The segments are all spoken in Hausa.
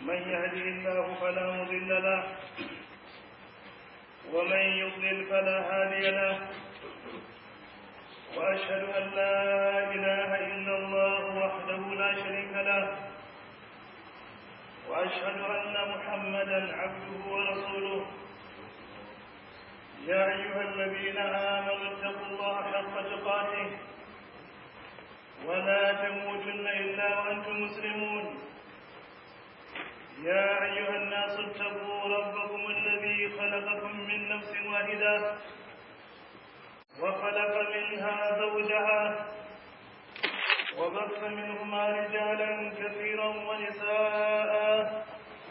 من يهده الله فلا مضل له ومن يضلل فلا هادي له وأشهد أن لا إله إلا الله وحده لا شريك له وأشهد أن محمدا عبده ورسوله يا أيها الذين آمنوا اتقوا الله حق تقاته ولا تموتن إلا وأنتم مسلمون يا أيها الناس اتقوا ربكم الذي خلقكم من نفس واحدة وخلق منها زوجها وبث منهما رجالا كثيرا ونساء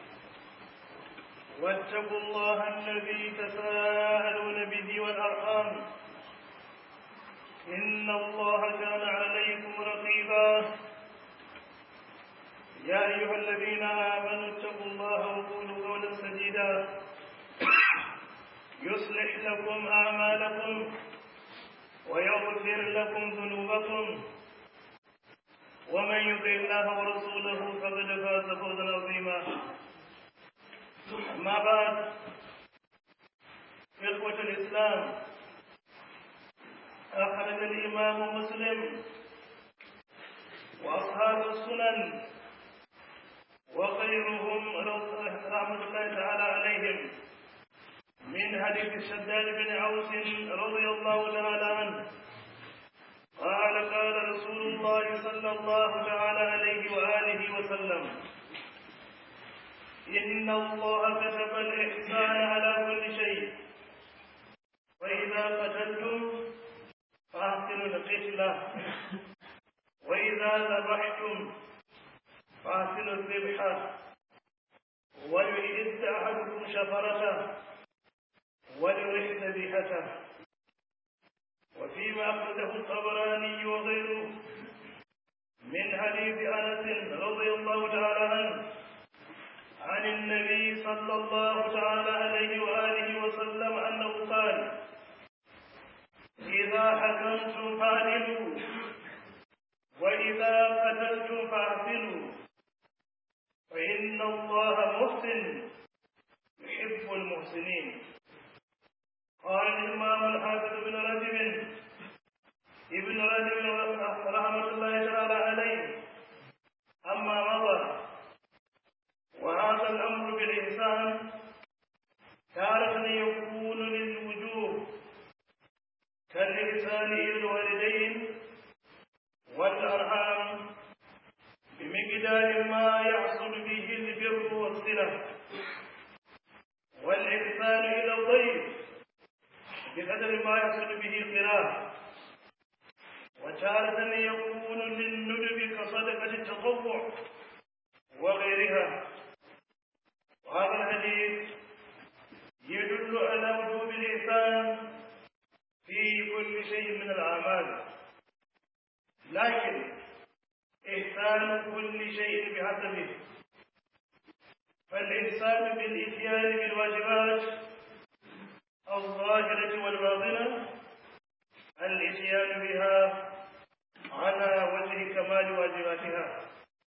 واتقوا الله الذي تساءلون به والأرحام إن الله كان عليكم رقيبا يا أيها الذين آمنوا اتقوا الله وقولوا قولا سديدا يصلح لكم أعمالكم ويغفر لكم ذنوبكم ومن يطع الله ورسوله فقد فاز فوزا عظيما أما بعد إخوة الإسلام أخرج الإمام مسلم وأصحاب السنن وغيرهم رحمة الله تعالى عليهم من حديث الشداد بن عوس رضي الله تعالى عنه قال قال رسول الله صلى الله تعالى عليه وآله وسلم إن الله كتب الإحسان على كل شيء وإذا قتلتم فأحسنوا القتلة وإذا ذبحتم فأحسنوا الذبحة وليعد أحدكم شفرته وليرح ذبيحته وفيما أخرجه الطبراني وغيره من حديث أنس رضي الله تعالى عنه عن النبي صلى الله تعالى عليه وآله وسلم أنه قال إذا حكمتم فاعدلوا وإذا قتلتم فاعدلوا فإن الله محسن يحب المحسنين قال الإمام الحافظ بن رجب ابن رجب رحمة الله تعالى عليه أما مضى وهذا الأمر بالإحسان تارة يكون للوجوب كالإحسان إلى الوالدين والأرحام بمقدار ما يحصل به البر والصلة والإحسان إلى الضيف بقدر ما يحصل به قراءة وتارة يكون للندب كصدقة التطوع وغيرها وهذا الحديث يدل على وجوب الإحسان في كل شيء من الأعمال لكن إحسان كل شيء بحسبه فالإحسان بالإتيان بالواجبات الظاهرة والباطنة الإتيان بها على وجه كمال واجباتها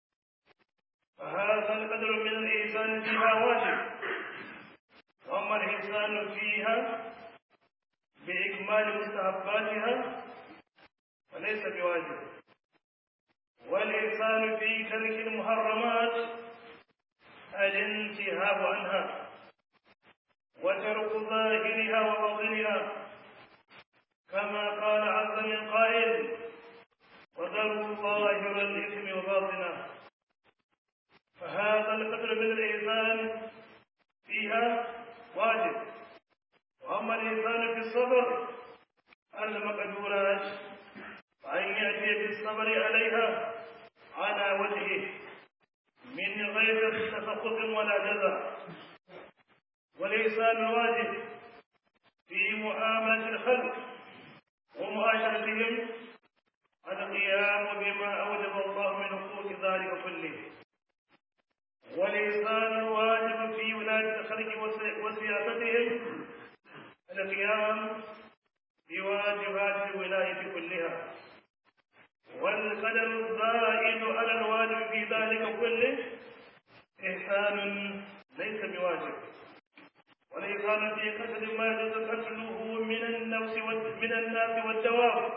فهذا القدر من الإحسان فيها واجب وأما الإحسان فيها بإكمال مستحباتها فليس بواجب والإحسان في ترك المحرمات الانتهاء عنها وترك ظاهرها وباطنها كما قال عز من قائل وذروا ظاهر الإثم وباطنه فهذا القدر من الإحسان فيها واجب وأما الإحسان في الصبر المقدورات فأن يأتي بالصبر عليها على وجهه من غير تسخط ولا جزع والإحسان الواجب في معاملة الخلق ومعاشرتهم القيام بما أوجب الله من حقوق ذلك كله والإحسان الواجب في ولاية الخلق وسياستهم القيام بواجبات الولاية كلها والقدر الزائد على الواجب في ذلك كله إحسان ليس بواجب والإحسان في قتل ما يجوز قتله من النفس من الناس والدواب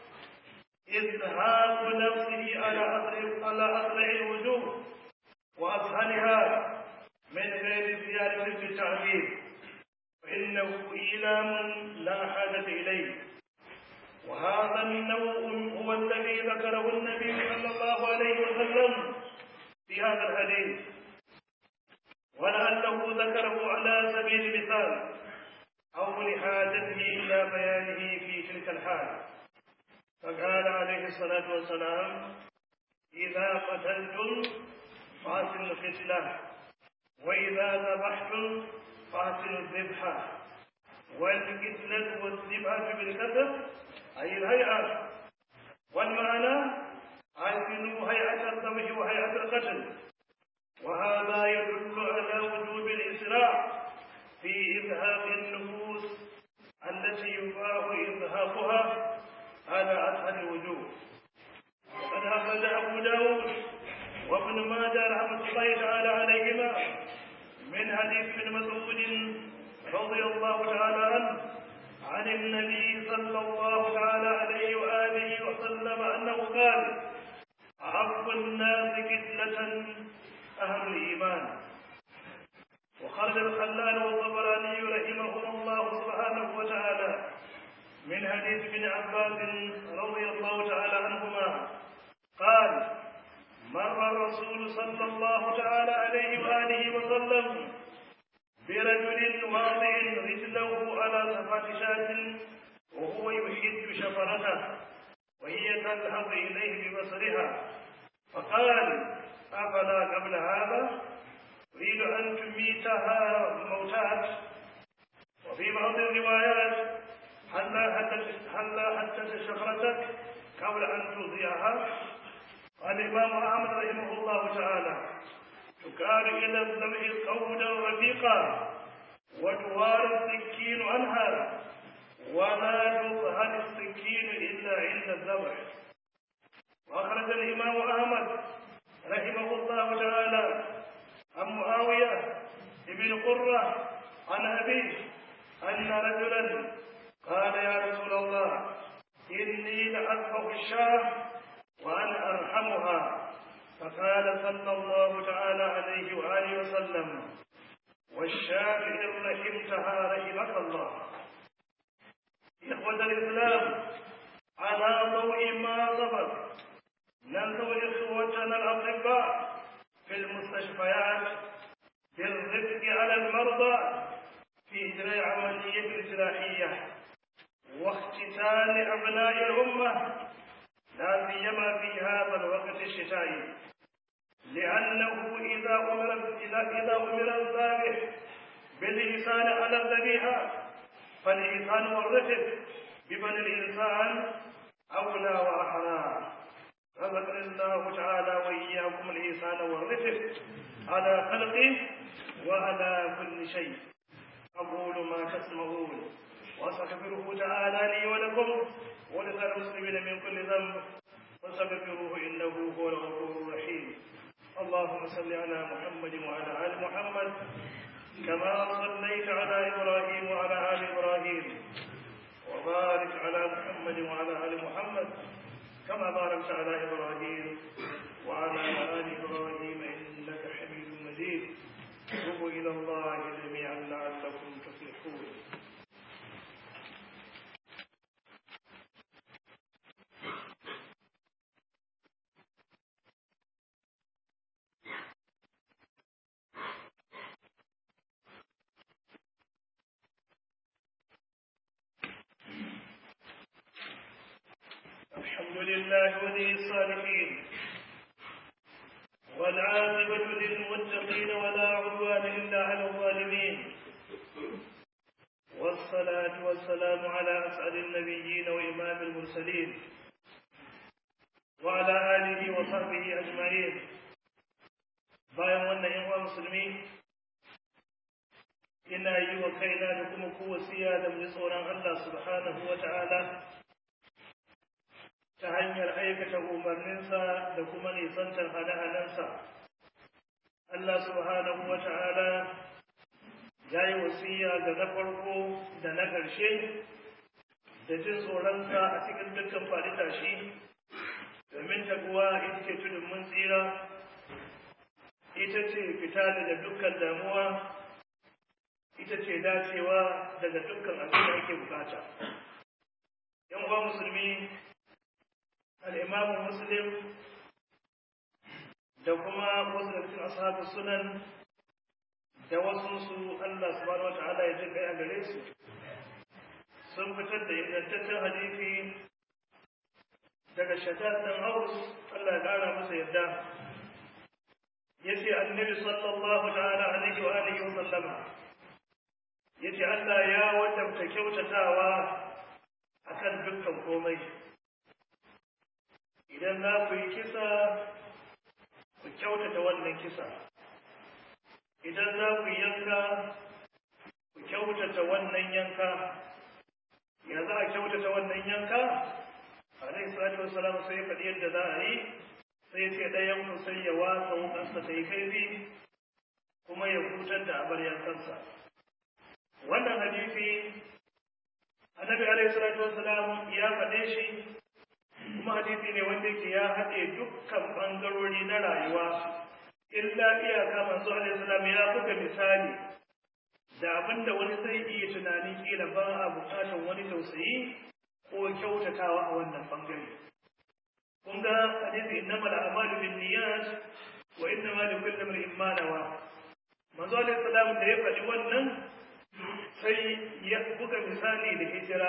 إزهاق نفسه على أسرع على أسرع الوجوه وأسهلها من غير زيادة في التعذيب فإنه إيلام لا حاجة إليه وهذا النوع هو الذي ذكره النبي صلى الله عليه وسلم في هذا الحديث ولعله ذكره على سبيل المثال أو لحاجته إلى بيانه في تلك الحال فقال عليه الصلاة والسلام إذا قتلتم فأحسنوا القتلة وإذا ذبحتم فأحسنوا الذبحة والقتلة والذبحة بالكسر أي الهيئة والمعنى أحسنوا هيئة الذبح وهيئة القتل وهذا يدل على وجوب الإسراع في إزهاق النفوس التي يباح إزهاقها على أسهل الوجوه وقد أخرج أبو داود وابن ماجه رحمة الله تعالى عليهما من حديث ابن مسعود رضي الله تعالى عنه عن النبي صلى الله تعالى عليه وآله وسلم أنه قال أعف الناس كتلة أهل الإيمان وخرج الخلال والطبراني رحمهم الله سبحانه وتعالى من حديث ابن عباس رضي الله تعالى عنهما قال مر الرسول صلى الله تعالى عليه وآله وسلم برجل واضع رجله على صفات شاة وهو يحد شفرته وهي تذهب إليه ببصرها فقال أفلا قبل هذا أريد أن تميتها موتات وفي بعض الروايات هلا حتى هلا حتى شفرتك قبل أن تضيعها قال الإمام أحمد رحمه الله تعالى تكار إلى الذبح قولا رفيقا وتوار السكين عنها ولا تظهر السكين إلا عند الذبح وأخرج الإمام أحمد رحمه الله تعالى عن معاوية بن قرة عن أبيه أن رجلا قال يا رسول الله إني لأذبح الشاة وأنا أرحمها فقال صلى الله تعالى عليه وآله وسلم والشاة إن رحمتها رحمك الله إخوة الإسلام على ضوء ما سبق ننظر إخوتنا الأطباء في المستشفيات بالرفق على المرضى في إجراء عملية الجراحية واختتان أبناء الأمة لا سيما في هذا الوقت الشتائي لأنه إذا أمر إذا أمر الذابح بالإحسان على الذبيحة فالإحسان والرفق ببني الإنسان أولى وأحرى رزقنا الله تعالى وإياكم الإحسان والرفق على خلقه وعلى كل شيء أقول ما تسمعون وأستغفره تعالى لي ولكم ولسائر المسلمين من كل ذنب فاستغفروه إنه هو الغفور الرحيم اللهم صل على محمد وعلى آل محمد كما صليت على إبراهيم وعلى آل إبراهيم وبارك على محمد وعلى آل محمد كما باركت على إبراهيم وعلى آل إبراهيم إنك حميد مجيد توبوا إلى الله جميعا لعلكم تفلحون الحمد لله ولي الصالحين والعاقبة للمتقين ولا عدوان إلا على الظالمين والصلاة والسلام على أسعد النبيين وإمام المرسلين وعلى آله وصحبه أجمعين bayan wannan ‘yan uwa musulmi ina yi wa kaina da kuma kowasiya da mu tsoron Allah subhanahu wa ta'ala ta hanyar aikata umarninsa da kuma nisantar hane-hanensa Allah subhanahu wa ta'ala ya yi wasiya ga na farko da na ƙarshe da jin tsoronsa a cikin dukkan faɗi tashi domin taguwa ita ce tudun mun tsira ita ce fita daga dukkan damuwa ita ce dacewa daga dukkan abin da ake bukata yan uwa musulmi al'imamu muslim da kuma wasu da cikin ashabu sunan da wasu su Allah subhanahu wata'ala ya ji kai a gare su sun fitar da ingantaccen hadisi daga shaddad dan Aus Allah ya kara masa yadda yace annabi sallallahu ta'ala alaihi wa alihi wa sallama yace Allah ya wadabta kyautatawa akan dukkan komai idan za ku yi kisa ku kyautata wannan kisa idan za ku yanka ku kyautata wannan yanka ya za a kyautata wannan yanka alaihi salatu wassalam sai faɗi yadda za a yi sai ce ɗayan ku sai ya wasa wukansa ta yi kaifi kuma ya hutar da abar yankansa wannan hadisi annabi alaihi salatu wassalam ya faɗe shi kuma hadisi ne wanda yake ya haɗe dukkan ɓangarori na rayuwa illa iyaka manzo alaihi salam ya buga misali da abinda wani zai iya tunani kila ba a buƙatar wani tausayi ko kyautatawa a wannan bangare kun ga hadisi innamal a'malu binniyat wa innamal likulli imrin ma nawa manzo alaihi salam da ya faɗi wannan sai ya buga misali da hijira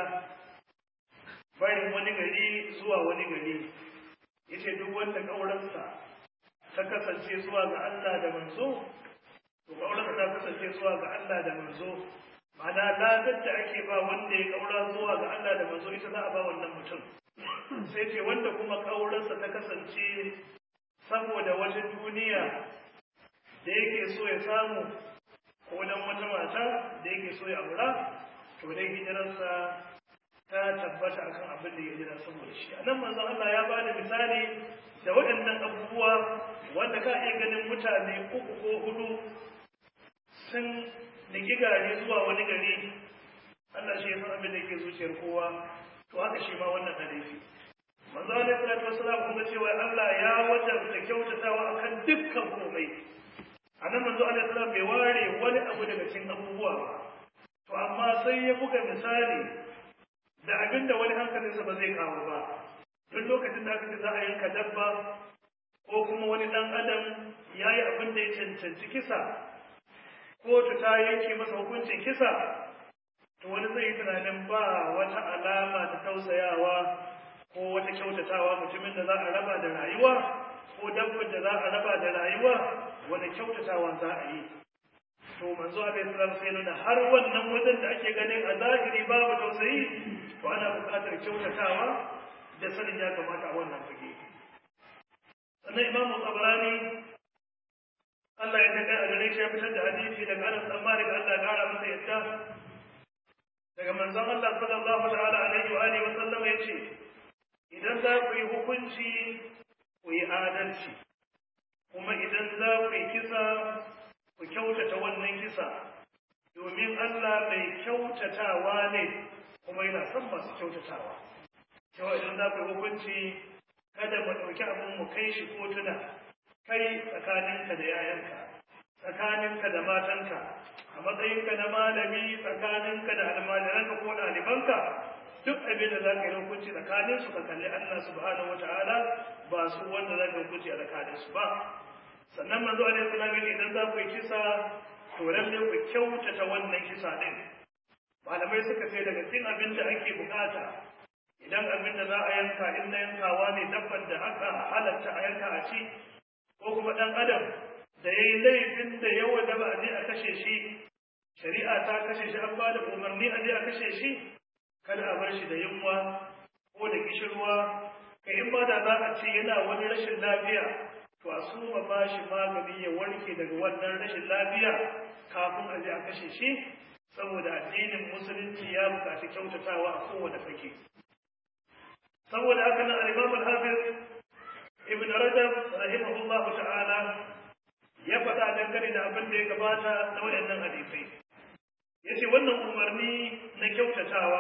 bayan wani gari zuwa wani gari yace duk wanda kauransa ta kasance zuwa ga Allah da manzo to kauransa ta kasance zuwa ga Allah da manzo ma'ana ladar da ake ba wanda ya kaura zuwa ga Allah da manzo ita za a ba wannan mutum sai ce wanda kuma kauransa ta kasance saboda wata duniya da yake so ya samu ko dan wata mata da yake so ya aura to dai hijirarsa ta tabbata akan abin da ya jira saboda shi a nan manzon Allah ya bada misali da waɗannan abubuwa wanda ka iya ganin mutane uku ko hudu sun niki gari zuwa wani gari Allah shi ya san abin da ke zuciyar kowa to haka shi ma wannan hadisi manzo alaihi salatu wassalam kuma cewa Allah ya wajabta kyautatawa akan dukkan komai anan manzo alaihi salam bai ware wani abu daga cikin abubuwa ba to amma sai ya buga misali da abin da wani hankalinsa ba zai kawo ba duk lokacin da aka ce za a yanka dabba ko kuma wani ɗan adam ya yi abin da ya cancanci kisa kotu ta yanke masa hukuncin kisa to wani zai yi tunanin ba wata alama ta tausayawa ko wata kyautatawa mutumin da za a raba da rayuwa ko dabbar da za a raba da rayuwa wani kyautatawa za a yi to manzo alaihi salam sai nuna har wannan wajen da ake ganin a zahiri babu tausayi to ana buƙatar kyautatawa da sanin ya kamata a wannan fage sannan imamu tabarani Allah ya kai a gare shi ya fitar da hadisi daga Anas dan Malik Allah ya kara masa yadda daga manzon Allah sallallahu ta'ala alaihi wa alihi wa sallam yace idan za ku yi hukunci ku yi adalci kuma idan za ku yi kisa ku kyautata wannan kisa domin Allah mai kyautatawa ne kuma yana son masu kyautatawa cewa idan za ku yi hukunci kada mu ɗauki abin mu kai shi kotuna kai tsakaninka da yayanka tsakaninka da matanka a matsayinka na malami tsakaninka da almajiranka ko ɗalibanka duk abin da za ka yi hukunci tsakanin su ka kalli Allah subhanahu wataala ba su wanda za ka hukunci a tsakanin su ba sannan manzo alaihi salam idan za ku yi kisa to lalle ku kyautata wannan kisa din malamai suka ce daga cikin abin da ake bukata idan abin da za a yanka in na yankawa ne dabbar da aka halatta a yanka a ci ko kuma ɗan adam da ya yi laifin da yawa da ba a je a kashe shi shari'a ta kashe shi an ba da umarni a je a kashe shi kada a bar shi da yunwa ko da kishirwa ka in ba da za a ce yana wani rashin lafiya to a suma ba shi magani ya warke daga wannan rashin lafiya kafin a je a kashe shi saboda addinin musulunci ya buƙaci kyautatawa a kowane fage saboda haka nan al-imam al-hafiz ibn rajab rahimahullah ta'ala ya faɗa dangane da abin da ya gabata na waɗannan hadisai ya ce wannan umarni na kyautatawa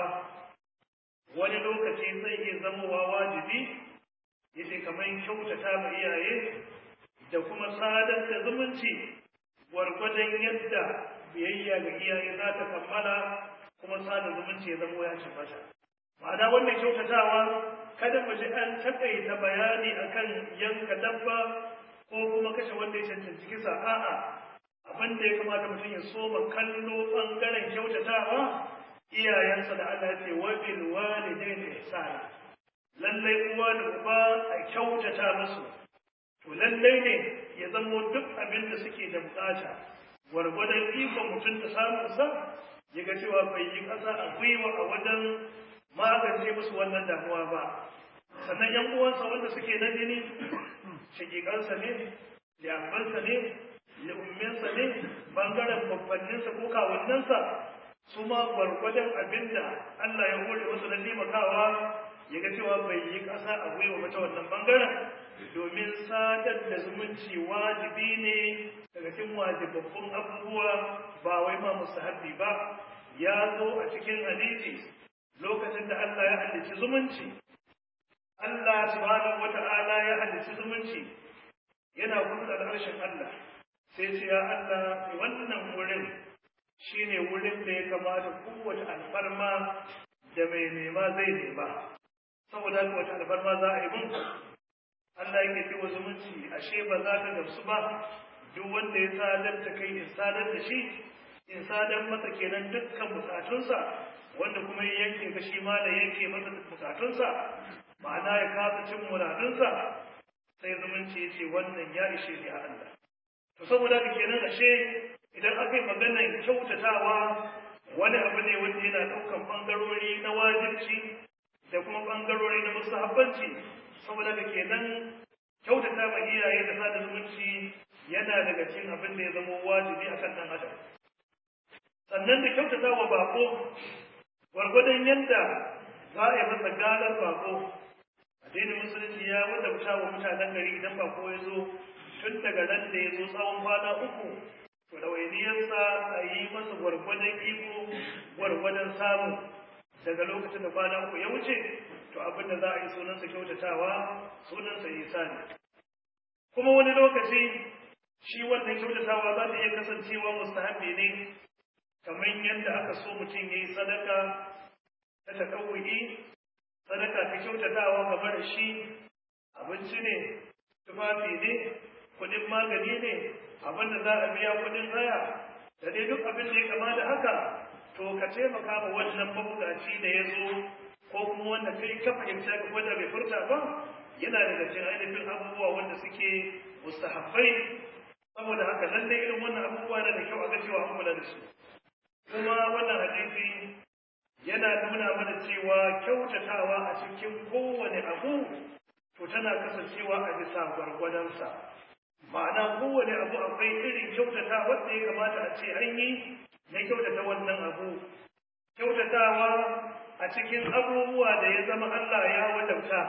wani lokaci zai iya zamowa wajibi ya ce kamar kyautata ma iyaye da kuma sadar da zumunci gwargwadon yadda biyayya ga iyaye za ta kammala kuma sada zumunci ya zamo ya tabbata ma'ana wannan kyautatawa kada mu ji an takaita bayani akan yanka dabba ko kuma kashe wanda ya cancanci kisa a'a abin da ya kamata mutum ya soma kallo bangaren kyautatawa iyayensa da Allah ce wa bil walidaini ihsana lallai uwa da uba a kyautata musu to lallai ne ya zamo duk abin da suke da bukata gwargwadon ikon mutum da samun sa ya ga cewa bai yi ƙasa a gwiwa a wajen magance musu wannan damuwa ba sannan yan uwansa wanda suke na jini shakikansa ne liyafansa ne li'umminsa ne bangaren babbanninsa ko kawunnansa su ma gwargwadon abin da Allah ya hore wasu na taimakawa ya ga cewa bai yi ƙasa a gwiwa mata wannan bangaren domin sadar da zumunci wajibi ne daga cikin wajibabbun abubuwa ba wai ma mustahabbi ba ya zo a cikin hadisi lokacin da Allah ya halicci zumunci Allah subhanahu wata'ala ya halicci zumunci yana kusa da harshen Allah sai ce ya Allah wannan wurin shine wurin da ya kamata kowace alfarma da mai nema zai nema saboda haka wata alfarma za a yi mun Allah yake ce wa zumunci ashe ba za ka gamsu ba duk wanda ya sadar da kai in sadar da shi in sadar masa kenan dukkan bukatunsa wanda kuma ya yanke ka shi ma da yanke masa bukatunsa ma'ana ya kasa cin muradunsa sai zumunci ya ce wannan ya ishe ni a Allah to saboda haka kenan ashe idan aka yi maganar kyautatawa wani abu ne wanda yana ɗaukan ɓangarori na wajibci da kuma ɓangarori na musahabbanci saboda haka kenan kyautata ma iyaye da sada zumunci yana daga cikin abin da ya zama wajibi akan ɗan adam sannan da kyautata wa bako gwargwadon yadda za a yi masa galar bako addinin musulunci ya wadauta wa mutanen gari idan bako ya zo tun daga ran da ya zo tsawon kwana uku to ɗawainiyarsa a yi masa gwargwadon iko gwargwadon samu daga lokacin da kwana uku ya wuce to abin da za a yi sunansa kyautatawa sunansa isani kuma wani lokaci shi wannan kyautatawa za ta iya kasancewa mustahabi ne kamar yadda aka so mutum ya yi sadaka ta takawuyi sadaka ta kyautatawa game da shi abinci ne tufafi ne kudin magani ne abin da za a biya kudin haya da dai duk abin da ya kama da haka to ka taimaka ma wannan mabukaci da ya zo ko kuma wanda kai ka fahimta ka wanda bai furta ba yana daga cikin ainihin abubuwa wanda suke mustahabbai saboda haka lallai irin wannan abubuwa na da kyau a ga cewa an kula da su kuma wannan hadisi yana nuna mana cewa kyautatawa a cikin kowane abu to tana kasancewa a bisa gwargwadonsa ma'ana kowane abu akwai irin kyautata wanda ya kamata a ce an yi na kyautata wannan abu kyautatawa a cikin abubuwa da ya zama Allah ya wadauta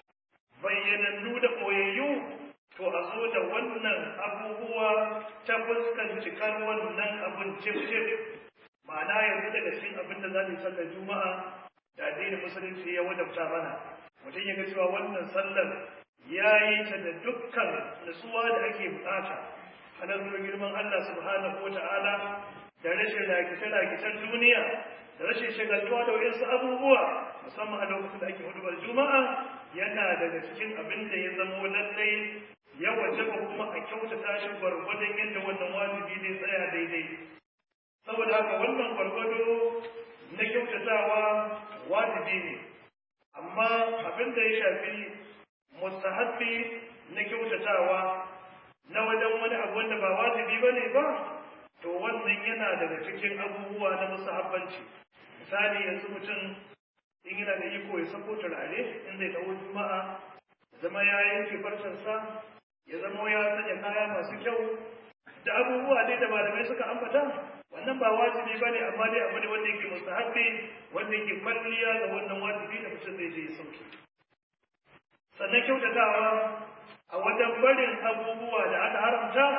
bayyanannu da ɓoyayyu to a zo da wannan abubuwa ta fuskan cikar wannan abun cif-cif ma'ana yanzu daga cikin abin da za mu sallar juma'a da addinin musulunci ya wadabta mana mutum ya ga cewa wannan sallar ya yi ta da dukkan nutsuwa da ake bukata halartar girman Allah subhanahu wata'ala da rashin rakice-rakicen duniya da rashin shagaltuwa da wayansu abubuwa musamman a lokacin da ake hudubar juma'a yana daga cikin abin da ya zamo lallai ya wajaba kuma a kyautata shi gwargwadon yadda wannan wajibi ne tsaya daidai saboda haka wannan gwargwado na kyautatawa wajibi ne amma abin da ya shafi mustahabbi na kyautatawa na wajen wani abu wanda ba wajibi ba ne ba to wannan yana daga cikin abubuwa na mustahabbanci misali yanzu mutum in yana da iko ya sako turare in zai dawo juma'a zama ya yanke farcensa ya zama ya sanya kaya masu kyau da abubuwa dai da malamai suka ambata wannan ba wajibi ba ne amma dai abu ne wanda yake mustahabbi wanda yake kwalliya ga wannan wajibi da mutum zai je ya sauke sannan kyautatawa a wajen barin abubuwa da aka haramta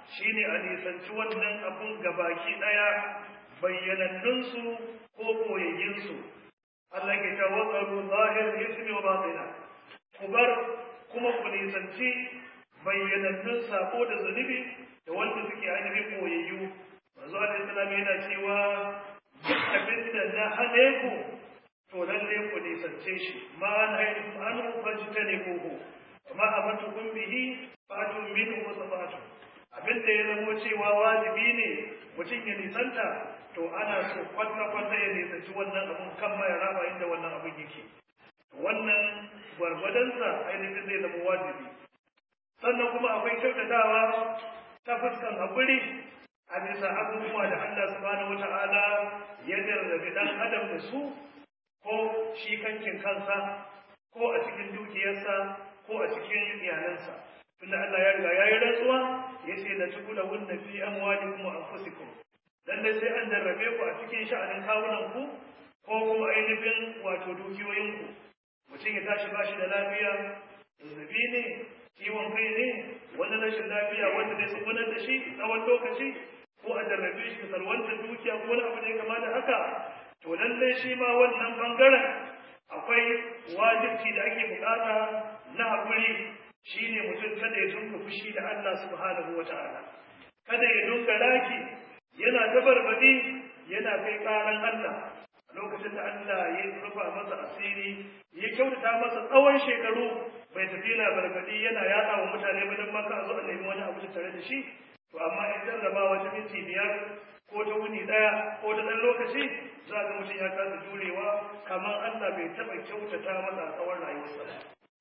shine a nisanci wannan abun gabaki ɗaya bayyanannunsu ko koyayyinsu Allah ke ta waƙaru zahir ismi wa batina ku bar kuma ku nisanci bayyanannun sako da zunubi da wanda suke ainihin koyayyu manzo alaihi salam yana cewa duk abin da na hane ku to lalle ku nisance shi ma an haifu an fajita ne koko amma amatukum bihi fatun minhu wa sabatu abin da ya zamo cewa wajibi ne mutum ya nisanta to ana so kwata-kwata ya nisanci wannan abun kan ma ya raba inda wannan abun yake wannan gwargwadonsa ainihin zai zama wajibi sannan kuma akwai kyautatawa ta fuskan haƙuri a bisa abubuwa da Allah subhanahu wata'ala ya jarrabi ɗan adam da su ko shi kankin kansa ko a cikin dukiyarsa ko a cikin iyalansa tunda Allah ya riga ya yi rantsuwa ya ce la tukula wunna fi amwalikum wa anfusikum lallai sai an jarrabe ku a cikin sha'anin kawunan ku ko kuma ainihin wato dukiyoyin ku mutum ya tashi ba shi da lafiya zazzabi ne ciwon kai ne wani rashin lafiya wanda zai tsugunar da shi tsawon lokaci ko a jarrabe shi da salwanta dukiya ko wani abu da ya kama da haka to lallai shi ma wannan bangaren akwai wajibci da ake bukata na haƙuri shine mutum kada ya dunka fushi da Allah subhanahu wata'ala kada ya dunka raki yana tabarbadi yana kai karan Allah a lokacin da Allah ya rufa masa asiri ya kyautata masa tsawon shekaru bai tafi yana barbadi yana yada wa mutane ba dan maka zo a nemi wani abu da tare da shi to amma in jarraba wata minti biyar ko ta wuni daya ko ta dan lokaci za ga mutum ya kasa jurewa kamar Allah bai taba kyautata masa a tsawon rayuwarsa ba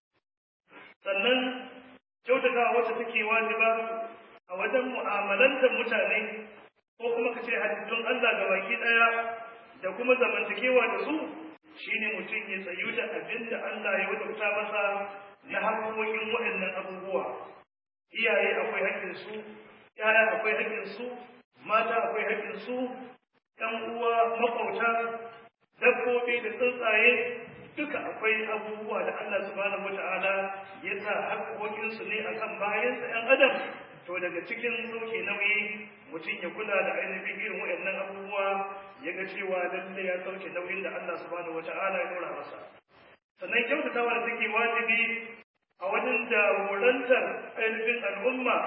sannan kyautatawa wacce take wajiba a wajen mu'amalantar mutane ko kuma ka ce halittun Allah ga baki ɗaya da kuma zamantakewa da su shine mutum ya tsayu da abin da Allah ya wadauta masa na haƙoƙin waɗannan abubuwa iyaye akwai haƙƙinsu yaya akwai haƙƙinsu mata akwai haƙƙinsu ɗan uwa maƙwabta dabbobi da tsuntsaye duka akwai abubuwa da Allah subhanahu wata'ala ya sa haƙoƙinsu ne akan bayansa ‘yan adam to daga cikin sauke nauyi mutum ya kula da ainihin irin waɗannan abubuwa ya ga cewa lalle ya sauke nauyin da Allah subhanahu wata'ala ya dora masa sannan kyautatawa da take wajibi a wajen jagorantar ainihin al'umma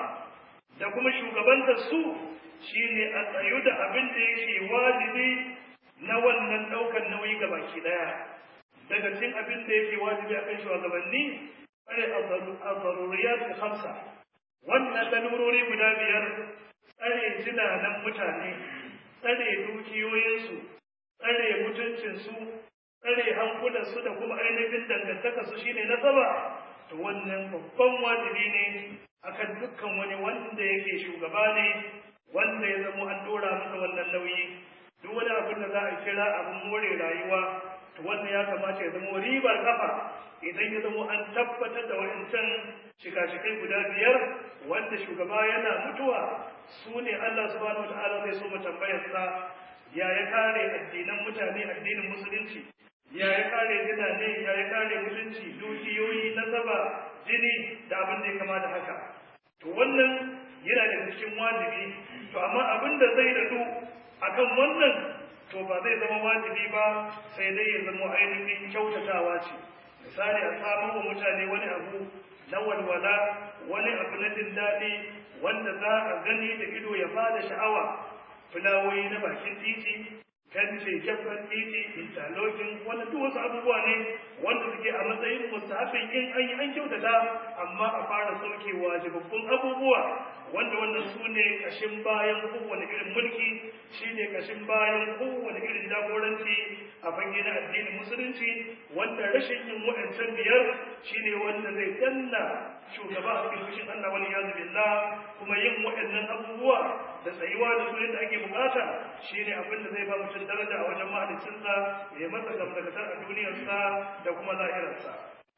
da kuma shugabantar su shine a tsayu da abin da yake wajibi na wannan ɗaukar nauyi ga baki ɗaya daga cikin abin da yake wajibi a kan shugabanni tsare al-daruriyat khamsa wannan lalurori guda biyar tsare jinanan mutane tsare dukiyoyinsu tsare mutuncinsu tsare hankulansu da kuma ainihin dangantakarsu shine nasaba to wannan babban wajibi ne akan dukkan wani wanda yake shugaba ne wanda ya zamo an dora masa wannan nauyi duk wani abin da za a kira abin more rayuwa to wannan ya kamata ya zama ribar kafa idan ya zama an tabbatar da wa'ancan shika-shikai guda biyar wanda shugaba yana mutuwa su ne Allah subhanahu wata'ala zai so mu tambayar sa ya ya kare addinan mutane addinin musulunci ya ya kare ne ya ya kare mutunci dukiyoyi nasaba jini da abin da ya kama da haka to wannan yana da cikin wajibi to amma abin da zai dadu akan wannan to ba zai zama wajibi ba sai dai ya zama ainihin kyautatawa ce misali a samu wa mutane wani abu na walwala wani abu na jin daɗi wanda za a gani da ido ya bada sha'awa fulawoyi na bakin titi kance jabban titi interlocking wanda duk wasu abubuwa ne wanda suke a matsayin mustahabin in an yi an kyautata amma a fara sauke wajibabbun abubuwa wanda wannan su ne kashin bayan kowane irin mulki shi ne kashin bayan kowane irin jagoranci a fage na addinin musulunci wanda rashin yin waɗancan biyar shi ne wanda zai danna shugaba a cikin fushin Allah wani yazu billah kuma yin waɗannan abubuwa da tsayuwa da su yadda ake bukata shi ne abin da zai ba mutum daraja a wajen mahalicinsa ya masa gamdakatar a duniyarsa da kuma lahirarsa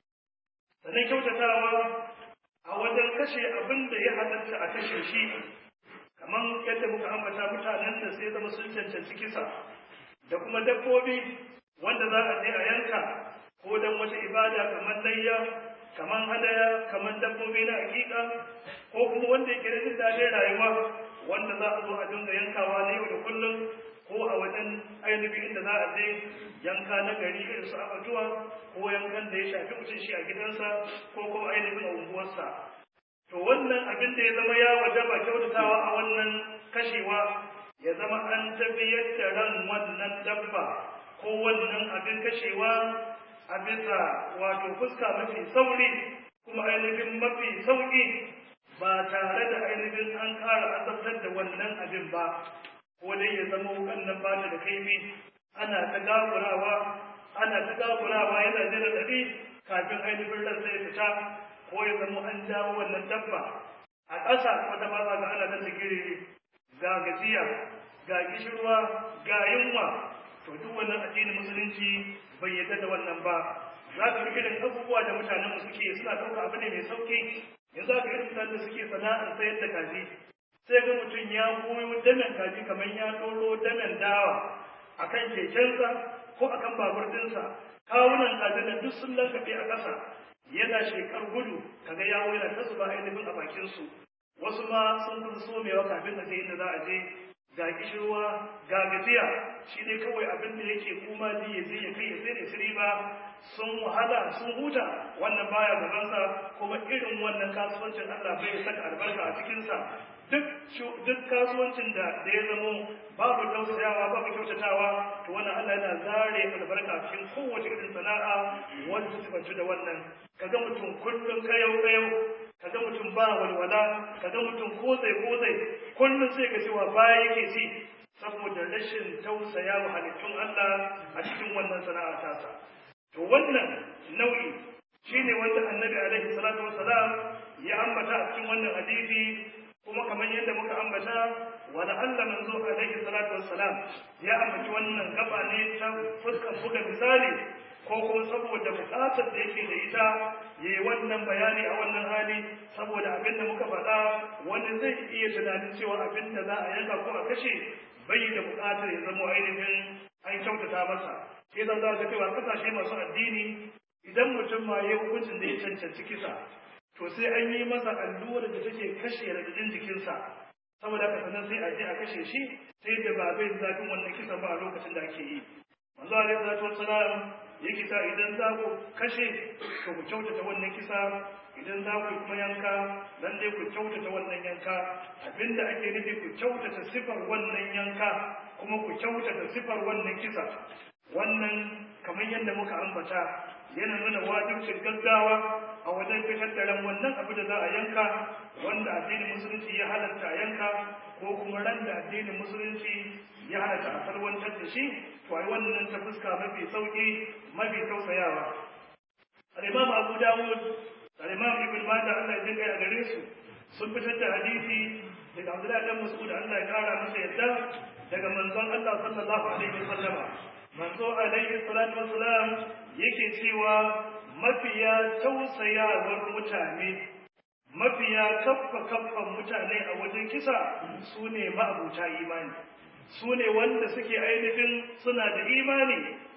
sannan kyautatawa a wajen kashe abin da ya halatta a kashe shi kamar yadda muka ambata mutanen da sai zama sun cancanci kisa da kuma dabbobi wanda za a je a yanka ko don wata ibada kamar layya kaman hadaya kaman dabbobi na hakika ko kuma wanda yake da jin daɗin rayuwa wanda za a zo a dinga yankawa na yau da kullum ko a wajen ainihin inda za a je yanka na gari irin su abatuwa ko yankan da ya shafi mutum shi a gidansa ko kuma ainihin a unguwarsa to wannan abin da ya zama ya wajaba kyautatawa a wannan kashewa ya zama an tafiyar da ran wannan dabba ko wannan abin kashewa a bisa wato fuska mafi sauri kuma ainihin mafi sauƙi ba tare da ainihin an ƙara azabtar da wannan abin ba ko dai ya zama wukan nan ba da kaifi ana ta gagurawa ana ta gagurawa yana jira dadi kafin ainihin ran sai fita ko ya zama an jawo wannan dabba a ƙasa wata ba za ga ana ta sigiri ga gajiya ga kishirwa ga yunwa to duk wannan addinin musulunci bai yarda da wannan ba za ka ga irin abubuwa da mutanen suke suna ɗauka abu ne mai sauki yanzu aka irin mutanen da suke sana'ar sayar da kaji sai ga mutum ya goyo damen kaji kamar ya ɗoro damen dawa a kan kekensa ko a kan babur ɗinsa kawunan kajin da duk sun lankafe a ƙasa yana shekar gudu kaga yawo yana ta zuba ainihin a bakinsu wasu ma sun kusa somewa kafin a je inda za a je ga kishirwa ga gajiya shi ne kawai abin da yake kuma ji ya je ya kai ya sai da siri ba sun wahala sun huta wannan baya gabansa kuma irin wannan kasuwancin Allah bai saka albarka a cikinsa duk duk kasuwancin da da ya zamo babu tausayawa babu kyautatawa to wannan Allah yana zare albarka a cikin kowace irin sana'a wanda ta tabbatu da wannan kaga mutum kullum kayau kayau kaga mutum ba walwala kaga mutum kozai kozai kullum sai ka cewa baya yake ci saboda rashin tausaya wa halittun Allah a cikin wannan sana'a tasa to wannan nau'i shine wanda annabi alaihi salatu wassalam ya ambata a cikin wannan hadisi kuma kamar yadda muka ambata wa la'alla manzo alaihi salatu wassalam ya ambaci wannan gaba ne ta fuskar buga misali ko kuma saboda bukatar da yake da ita yayi wannan bayani a wannan hali saboda abin da muka faɗa wani zai iya tunanin cewa abin da za a yanka ko a kashe bai da bukatar ya zama ainihin an kyautata masa sai zan za ka cewa kasashe masu addini idan mutum ma ya hukuncin da ya cancanci kisa to sai an yi masa allura da take kashe radadin jikinsa saboda haka sannan sai a je a kashe shi sai da ba bai zafin wannan kisan ba a lokacin da ake yi manzo alaihi salatu wassalam yake ta idan za ku kashe to ku kyautata wannan kisa idan za ku kuma yanka dan dai ku kyautata wannan yanka abinda ake nufi ku kyautata sifar wannan yanka kuma ku kyautata sifar wannan kisa wannan kamar yadda muka ambata yana nuna wajibcin gaggawa a wajen fitar da ran wannan abu da za a yanka wanda addinin musulunci ya halatta a yanka ko kuma ran da addinin musulunci ya halatta a salwantar da shi to ai wannan ta fuska mafi sauki mafi tausayawa al-imam abu dawud al-imam ibn majah Allah ya jinka a gare su sun fitar da hadisi daga abdullahi dan mas'ud Allah ya kara masa yadda daga manzon Allah sallallahu alaihi wasallam manzo alaihi salatu wassalam yake cewa mafiya tausayawar mutane mafiya kaffa kaffan mutane a wajen kisa su ne ma'abuta imani su ne wanda suke ainihin suna da imani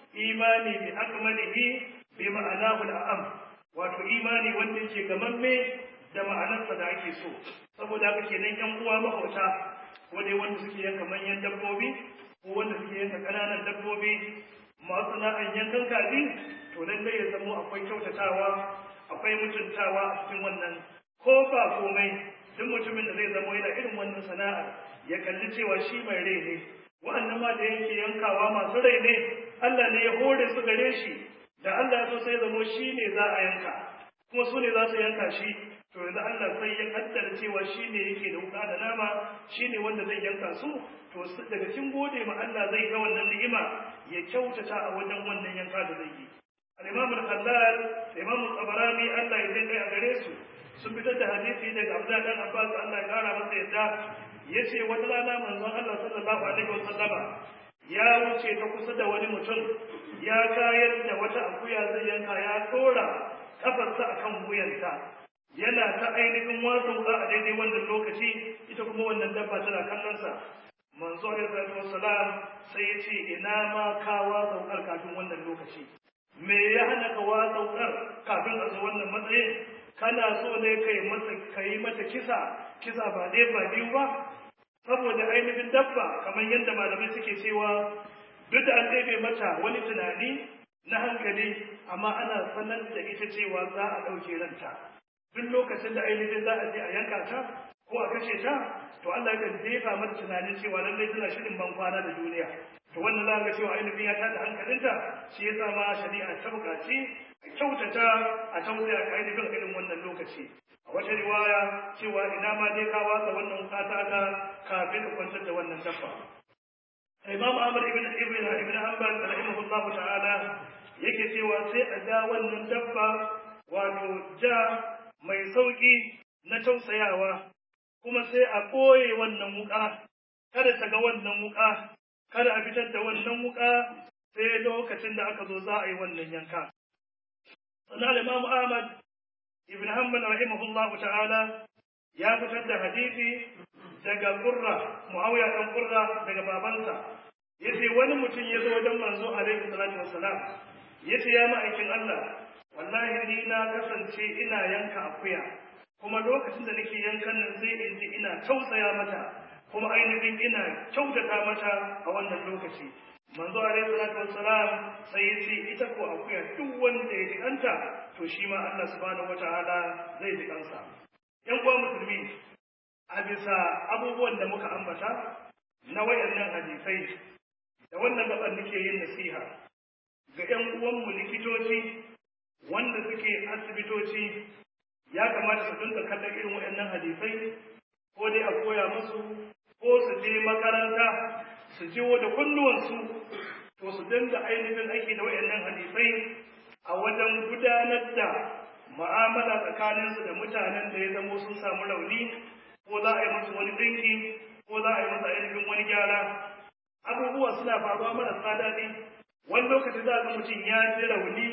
imani bi akmalihi bi ma'anahu al'am wato imani wanda yake gamamme da ma'anarsa da ake so saboda haka kenan yan uwa mahauta ko dai wanda suke yanka manyan dabbobi ko wanda suke yanka ƙananan dabbobi masu sana'an yankan kaji to lallai ya zamo akwai kyautatawa akwai mutuntawa a cikin wannan ko ba komai duk mutumin da zai zamo yana irin wannan sana'ar ya kalli cewa shi mai rai ne wa'annan ma da yake yankawa masu rai ne Allah ne ya hore su gare shi da Allah ya so sai zamo shi ne za a yanka kuma su ne za su yanka shi to yanzu Allah sai ya kaddara cewa shi ne yake da wuka da nama shi ne wanda zai yanka su to daga cikin gode ma Allah zai ga wannan ni'ima ya kyautata a wajen wannan yanka da zai yi al-Imam al-Khallal da Imam al-Tabarani Allah ya dinga a gare su sun fitar da hadisi daga Abdullah dan Abbas Allah ya kara masa yadda yace wata rana manzon Allah sallallahu alaihi wasallama ya wuce ta kusa da wani mutum ya kayar da wata akuya zai yanka ya tsora kafarsa akan wuyanta yana ta ainihin wasan wuka a daidai wannan lokaci ita kuma wannan dabba tana kallonsa manzo alaihi salatu wassalam sai ya ce ina ma kawa saukar kafin wannan lokaci me ya hana ka watsa wukar kafin a zo wannan matsayin kana so ne kai mata kai mata kisa kisa ba ɗaya ba biyu ba saboda ainihin dabba kamar yadda malamai suke cewa duk da an ɗebe mata wani tunani na hankali amma ana sanar da ita cewa za a ɗauke ranta duk lokacin da ainihin za a je a yanka ta ko a kashe ta to Allah kan jefa mata tunanin cewa lallai tana shirin ban kwana da duniya to wannan za ga cewa ainihin ya tada hankalinta shi yasa ma shari'a ta buƙaci a kyautata a tausaya ka ainihin irin wannan lokaci a wata riwaya cewa ina ma dai ka watsa wannan kata ka kafin ka kwantar da wannan dabba Imam Ahmad ibn Ibn Ibn Hanbal rahimahullahu ta'ala yake cewa sai a ja wannan dabba wato ja mai sauki na tausayawa kuma sai a ɓoye wannan wuƙa kada ta ga wannan wuƙa kada a fitar da wannan wuƙa sai lokacin da aka zo za a yi wannan yanka sannan Imam Ahmad ibn Hanbal rahimahullahu ta'ala ya fitar da hadisi daga Qurra Muawiya dan Qurra daga babansa yace wani mutum ya zo wajen manzo alaihi salatu wassalam yace ya ma'aikin Allah wallahi ni na kasance ina yanka akuya kuma lokacin da nake yankan nan sai in ji ina tausaya mata kuma ainihin ina kyautata mata a wannan lokaci manzo alaihi salatu wassalam sai yace ita ko akuya duk wanda ya jikanta to shi ma Allah subhanahu wataala zai jikansa yan uwa musulmi a bisa abubuwan da muka ambata na wayannan hadisai da wannan gaban nake yin nasiha ga ƴan uwanmu likitoci wanda suke asibitoci ya kamata su dinga kallon irin wayannan hadisai ko dai a koya musu ko su je makaranta su jiwo da kunnuwansu to su dinga ainihin aiki da wayannan hadisai a wajen gudanar da mu'amala tsakaninsu da mutanen da ya zamo sun samu rauni ko za a yi musu wani ɗinki ko za a yi musu ainihin wani gyara abubuwa suna faruwa marasa daɗi wani lokaci za ga mutum ya ji rauni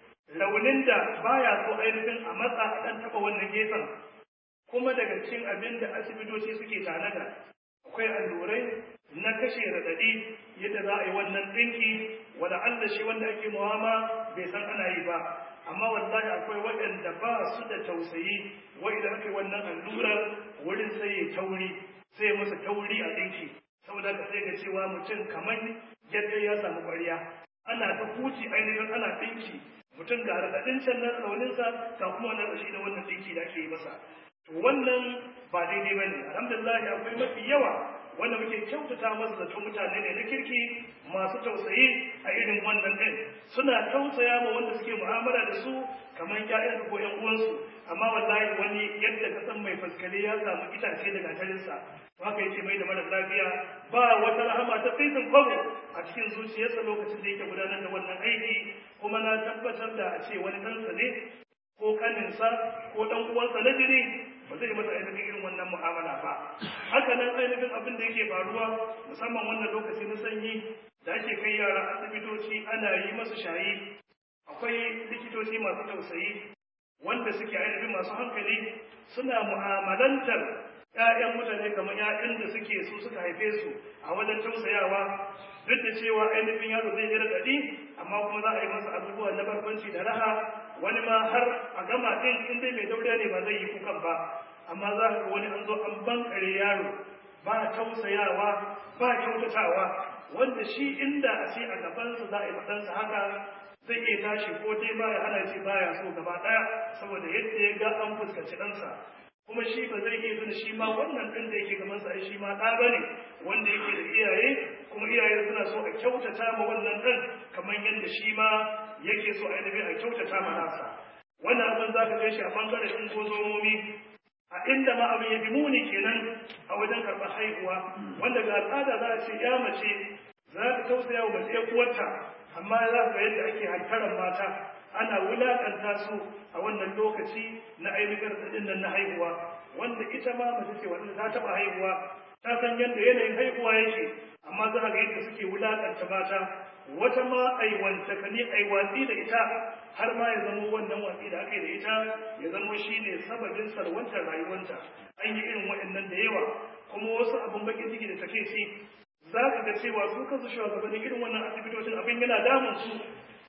raunin da baya so ainihin a matsa a ɗan taɓa wannan gefen kuma daga cikin abin da asibitoci suke tanada akwai allurai na kashe raɗaɗi yadda za a yi wannan ɗinki wanda Allah shi wanda ake muwama bai san ana yi ba amma wallahi akwai waɗanda ba su da tausayi wai idan aka yi wannan allurar wurin sai ya tauri sai ya masa tauri a ɗinki saboda ka sai ga cewa mutum kamar yadda ya samu ƙwarya ana ta huci ainihin ana ɗinki mutum ga raɗaɗin can na rauninsa ga kuma wannan rashi da wannan ɗinki da ake yi masa to wannan ba daidai ba ne alhamdulillah akwai mafi yawa wanda muke kyautata masa zato mutane ne na kirki masu tausayi a irin wannan ɗin suna tausaya ma wanda suke mu'amala da su kamar ƴaƴansu ko ƴan uwansu amma wallahi wani yadda ka san mai faskare ya samu itace daga tarinsa to haka yake mai da mara lafiya ba wata rahama ta fitin kwabo a cikin zuciyarsa lokacin da yake gudanar da wannan aiki kuma na tabbatar da a ce wani ɗansa ne ko kaninsa ko ɗan uwansa na jini ba zai masa ainihin irin wannan mu'amala ba haka nan ainihin abin da yake faruwa musamman wannan lokaci na sanyi da ake kai yara asibitoci ana yi masu shayi akwai likitoci masu tausayi wanda suke ainihin masu hankali suna mu'amalantar ‘ya'yan mutane kamar ‘ya'yan da suke su suka haife su a wajen tausayawa duk da cewa ainihin yaro zai yi raɗaɗi amma kuma za a yi masa abubuwa na barkwanci da raha wani ma har a gama ɗin in dai mai dauriya ne ba zai yi kukan ba amma za ka ga wani an zo an bankare yaro ba tausayawa ba kyautatawa wanda shi inda a ce a gabansa za a yi maɗansa haka zai iya tashi ko dai ba ya hana ce baya so gaba ɗaya saboda yadda ya ga an fuskanci ɗansa kuma shi ba zai iya tuna shi ma wannan ɗin da yake gabansa ai shi ma ɗa ba ne wanda yake da iyaye kuma iyaye suna so a kyautata ma wannan ɗan kamar yadda shi ma yake so ainihin a kyautata ma nasa wannan abin za ka shi a ɓangaren ingozomomi a inda ma abin ya fi muni kenan a wajen karɓar haihuwa wanda ga al'ada za a ce ya mace za ta tausaya wa mace ya uwarta amma za ka yadda ake hantaran mata ana wulaƙanta su a wannan lokaci na ainihin raɗaɗin nan na haihuwa wanda ita ma mace ce wanda ta taɓa haihuwa ta san yadda yanayin haihuwa yake amma za ga yadda suke wulaƙanta mata wata ma aiwanta ka ne aiwatsi da ita har ma ya zamo wannan watsi da aka yi da ita ya zamo shi ne sababin salwantar rayuwanta an yi irin waɗannan da yawa kuma wasu abin bakin ciki da take ci za ka ga cewa su kansu shugabannin irin wannan asibitocin abin yana damun su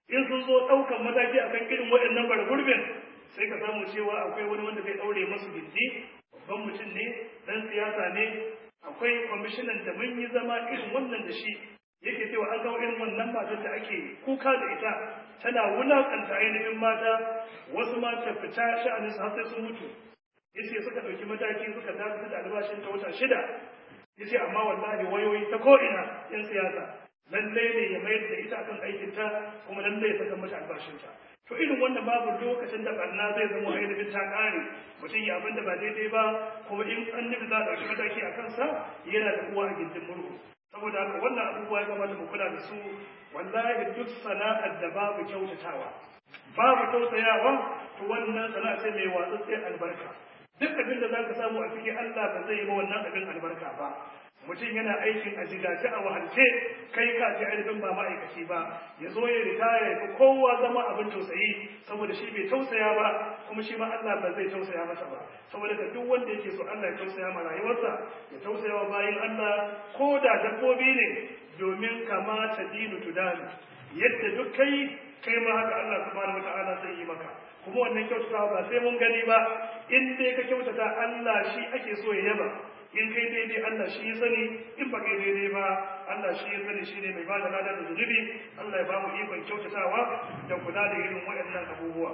in sun zo ɗaukan mataki akan irin waɗannan bargurbin sai ka samu cewa akwai wani wanda zai ɗaure masu gindi babban mutum ne ɗan siyasa ne akwai kwamishinan da mun yi zama irin wannan da shi yake cewa an kawo irin wannan matar da ake kuka da ita tana wulakanta ainihin mata wasu mata fita sha'anin su har sai sun mutu yace suka ɗauki mataki suka dakatar da albashin ta wata shida yace amma wallahi wayoyi ta ko'ina yan siyasa lallai ne ya mayar da ita akan aikinta kuma lallai ya saka mata albashinta to irin wannan babu lokacin da barna zai zama ainihin ta kare mutum ya abin da ba daidai ba kuma in an nufi za a ɗauki mataki a kansa yana da uwa a gindin murhu saboda haka wannan abubuwa ya kamata mu kula da su wallahi duk sana'ar da babu kyautatawa babu tausayawa to wannan sana'a ce mai watsatsiyar albarka duk abin da zaka samu a cikin Allah ba zai yi ba wannan abin albarka ba mutum yana aikin a jigace a wahalce kai ka ji ainihin ba ma'aikaci ba ya zo ya ritaya ya fi kowa zama abin tausayi saboda shi bai tausaya ba kuma shi ma Allah ba zai tausaya masa ba saboda ka duk wanda yake so Allah ya tausaya ma rayuwarsa ya tausaya wa bayin Allah ko da dabbobi ne domin kamata dinu tudani yadda duk kai kai ma haka Allah subhanahu wataala sai yi maka kuma wannan kyautatawa ba sai mun gani ba in dai ka kyautata Allah shi ake so ya yaba in kai daidai Allah shi ya sani in ba kai daidai ba Allah shi ya sani shine mai ba da lada da zunubi Allah ya ba mu ikon kyautatawa da kula da irin waɗannan abubuwa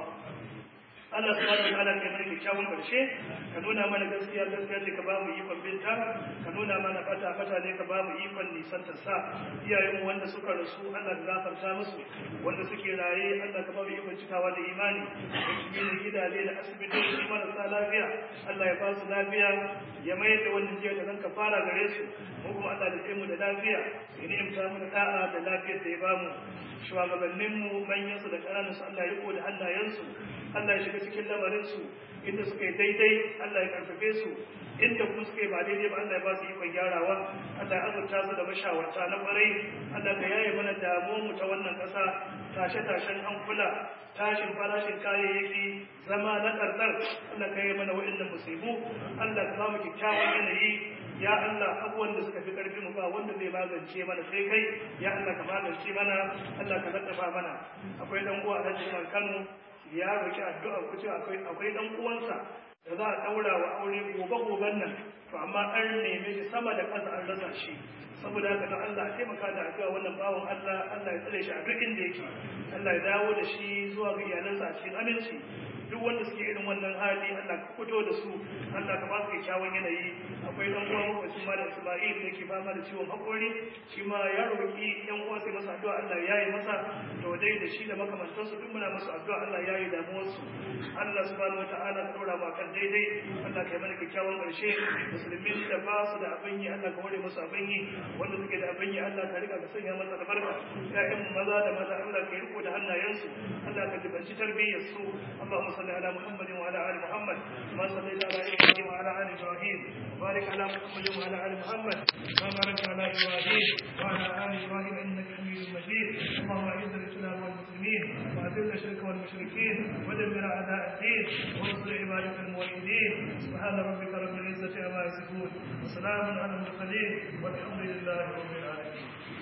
Allah subhanahu wa ta'ala kai mana kyakkyawan karshe ka nuna mana gaskiya gaskiya ce ka ba mu ikon binta ka nuna mana fata fata ne ka ba mu ikon nisantar sa iyayen mu wanda suka rasu Allah ka gafarta musu wanda suke raye Allah ka ba mu ikon cikawa da imani da cikin gidaje da asibitoci marasa lafiya Allah ya ba su lafiya ya mai da wannan jiya da ka fara gare su mu kuma Allah da sai mu da lafiya ya ni'imta mu da da'a da lafiyar da ya ba mu shugabanninmu manyansu da ƙananansu Allah ya riko da hannayensu Allah ya shiga cikin lamarinsu inda suka yi daidai Allah ya karfafe su inda kuma suka yi ba daidai ba Allah ya ba su ikon gyarawa Allah ya azurta su da mashawarta na kwarai Allah ka yaye mana damuwar mu ta wannan ƙasa tashe-tashen hankula tashin farashin kayayyaki zama na ƙarƙar Allah ka yi mana waɗannan musibu Allah ka ba mu kyakkyawan yanayi ya Allah abubuwan da suka fi ƙarfi mu ba wanda zai magance mana sai kai ya Allah ka magance mana Allah ka laddafa mana akwai dan uwa a cikin Kano ya roki addu'a ku ce akwai akwai dan uwansa da za a daura wa aure gobe goben nan to amma an neme shi sama da ƙasa an rasa shi saboda haka don Allah a taimaka da addu'a wannan bawan Allah Allah ya tsare shi a duk inda yake Allah ya dawo da shi zuwa ga iyalansa a cikin aminci duk wanda suke irin wannan hali Allah ka fito da su Allah ka ba su kyakkyawan yanayi akwai dan uwa makwacin ma da Isma'il da yake fama da ciwon hakori shi ma ya roki yan uwa sai masa addu'a Allah ya yi masa to dai da shi da makamantan su duk muna masa addu'a Allah ya yi damuwar su Allah subhanahu wataala ka dora ma kan daidai Allah ka yi mana kyakkyawan karshe musulmin da ba su da abin yi Allah ka hore musu abin yi wanda suke da abin yi Allah ka rika ka sanya masa albarka ƴaƴan maza da maza Allah ka yi riko da hannayensu Allah ka jibanci tarbiyyar su Allahumma صل على محمد وعلى ال محمد كما صليت على ابراهيم وعلى ال ابراهيم وبارك على محمد وعلى ال محمد كما باركت على ابراهيم وعلى ال ابراهيم انك حميد مجيد اللهم اعز الاسلام والمسلمين واذل الشرك والمشركين ودمر اعداء الدين وانصر عبادك الموحدين سبحان ربك رب العزه عما يصفون وسلام على المرسلين والحمد لله رب العالمين